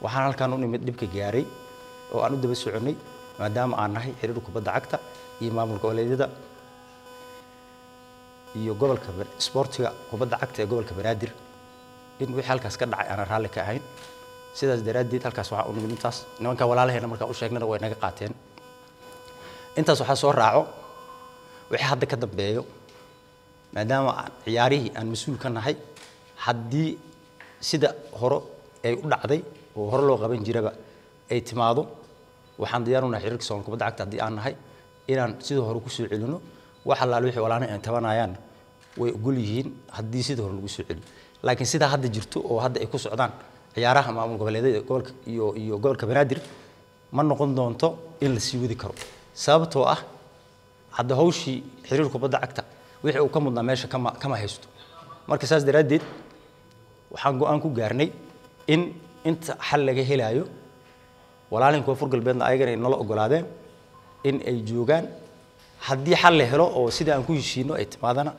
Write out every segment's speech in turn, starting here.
waxaan halkaan u nimid dhibka gaaray oo aan u daba soconnay maadaama aan nahay xiriir kubadda cagta iyo maamulka goboleedyada iyo gobolka isboortiga kubadda cagta ee gobolka banaadir in wixii halkaas ka dhacay aanan raalli ka ahayn sidaas daraaddeed halkaas waxaa u nimid intaas nimanka walaalaheena markaan u sheegnana way naga qaateen intaas waxaa soo raaco wixii hadda ka dambeeyo maadaama aan ciyaarihii aan mas-uul ka nahay haddii sida hore ay u dhacday oo hore loo qaban jiraba ay timaado waxaan diyaar u nahay xiriirka Soomaaliya kubadda cagta haddii aan nahay inaan sidii hore ku soo celino wax allaale wixii walaalaha ay tabanayaan way ogol yihiin haddii sidii hore lagu soo celiyo laakiin sidaa hadda jirto oo hadda ay ku socdaan ciyaaraha maamul goboleedyada gobolka iyo iyo gobolka banaadir ma noqon doonto in la sii wadi karo sababtoo ah hadda hawshii xiriir kubadda cagta wixii uu ka mudnaa meesha kama kama haysto marka saas daraaddeed waxaan go-aan ku gaarnay in inta xal laga helaayo walaalin koonfur galbeedna ayagana ay nala ogolaadeen in ay joogaan haddii xal la helo oo sidii aan ku heshiino ay timaadana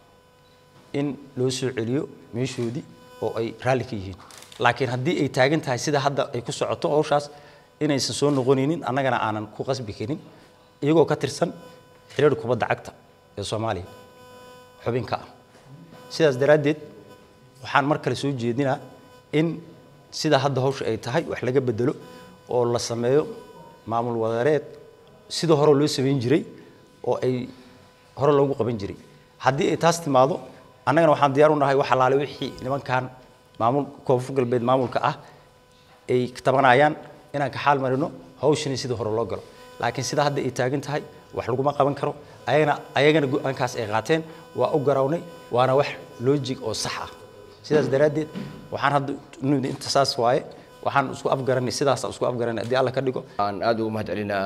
in loo soo celiyo meeshoodii oo ay raalli ka yihiin laakiin haddii ay taagan tahay sida hadda ay ku socoto hawshaas inaysan soo noqonaynin annagana aanan ku qasbi karin iyagoo ka tirsan xiriir kubadda cagta ee soomaaliya xubinka ah sidaas daraaddeed waxaan mar kale soo jeedinaa in sida hadda hawsha ay tahay wax laga bedelo oo la sameeyo maamul wadareed sida hore loo samayn jiray oo ay hore loogu qaban jiray haddii ay taas timaado annagana waxaan diyaar u nahay wax allaale wixii nimankan maamul koonfur galbeed maamulka ah ay tabanayaan inaan ka xaal marino hawshani sidii hore loo galo laakiin sida hadda ay taagan tahay wax laguma qaban karo ayagana ayagana go-aankaas ay qaateen waa u garawnay waana wax loojig oo sax ah sidaas daraaddeed waxaan hadda nimid inta saas waaye waxaan isku afgaranay sidaasaan isku afgaranay haddii alla ka dhigo aan aad ugu mahad celinaa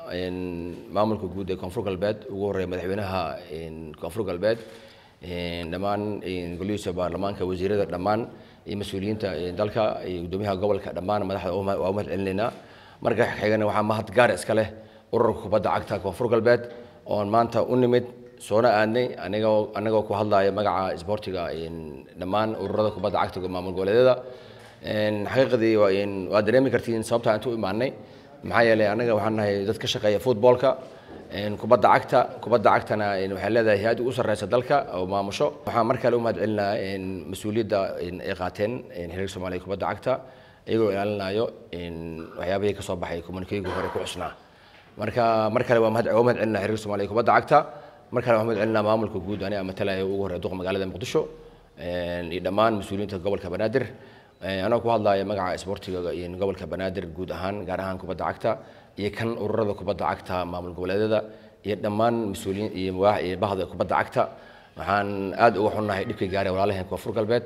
maamulka guud ee koonfur galbeed ugu horreeya madaxweynaha koonfur galbeed dhammaan golihiisa baarlamaanka wasiirada dhammaan iyo mas-uuliyiinta dalka iyo guddoomiyaha gobolka dhammaan madaxda waa u mahad celinaynaa marka xigana waxaa mahad gaar iska leh ururka kubadda cagta koonfur galbeed oon maanta u nimid soona aadnay anigoo anagoo ku hadlaya magaca isboortiga dhammaan ururada kubadda cagta maamul goboleedyada xaqiiqdii waa dareemi kartiin sababta inta u imaanay maxaa yeelay anaga waxaan nahay dad ka shaqeeya footballka kubadda cagta kubadda cagtana waxay leedahay hay-ad ugu sarreysa dalka oo maamusho waxaan mar kale u mahad celinaa mas-uuliyadda ay qaateen xiriirka soomaaliya kubadda cagta iyagoo ilaalinayo waxyaabihii ka soo baxay communikeygu hore ku cusnaa marka mar kale waa mahad celinaa xiriirka soomaaliya kubadda cagta mar kale waa mahad celinaa maamulka guud aniga matalaya ugu horreeya duqa magaalada muqdisho iyo dhammaan mas-uuliyiinta gobolka banaadir anoo ku hadlaya magaca isboortiga gobolka banaadir guud ahaan gaar ahaan kubadda cagta iyo kan ururada kubadda cagta maamul goboleedyada iyo dhammaan mas-uuliyiin iyo iyo bahda kubadda cagta waxaan aad uga xunnahay dhibkii gaaray walaalaheen koonfur galbeed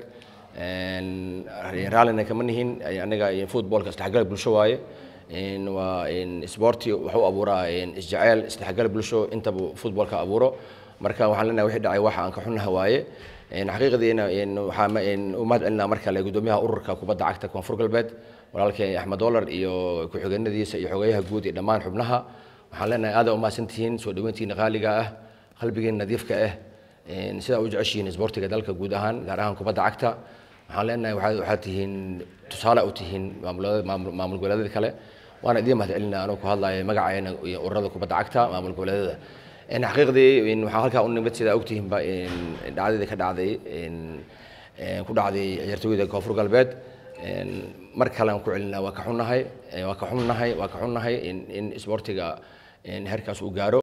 raallina kama nihin aniga footballka isdhexgal bulsho waaye waa isboorti wuxuu abuuraa isjeceyl isdhexgal bulsho intaba footballka abuuro marka waxaan leenahay wixii dhacay waxa aan ka xunnaha waaye xaqiiqdiina waxaan u mahad celinaa mar kale guddoomiyaha ururka kubadda cagta koonfur galbeed walaalkay axmed dolar iyo ku-xigeenadiisa iyo xogeyaha guud iyo dhammaan xubnaha waxaan leenahay aada u mahadsantihiin soo dhaweyntiina qaaliga ah qalbigiina nadiifka ah sidaa u jeceshihiin isboortiga dalka guud ahaan gaar ahaan kubadda cagta waxaan leenahay waxaad tihiin tusaale u tihiin maamul goboleedyada kale waana idiin mahad celinaa anoo ku hadlaya magaceena iyo ururada kubadda cagta maamul goboleedyada xaqiiqdii waxaa halkaa u nimid sidaa ogtihiinba dhacdadii ka dhacday ku dhacday ciyaartooyda koonfur galbeed mar kale aan ku celinaa waa ka xunnahay waa ka xunnahay waa ka xunnahay in isboortiga heerkaas uu gaaro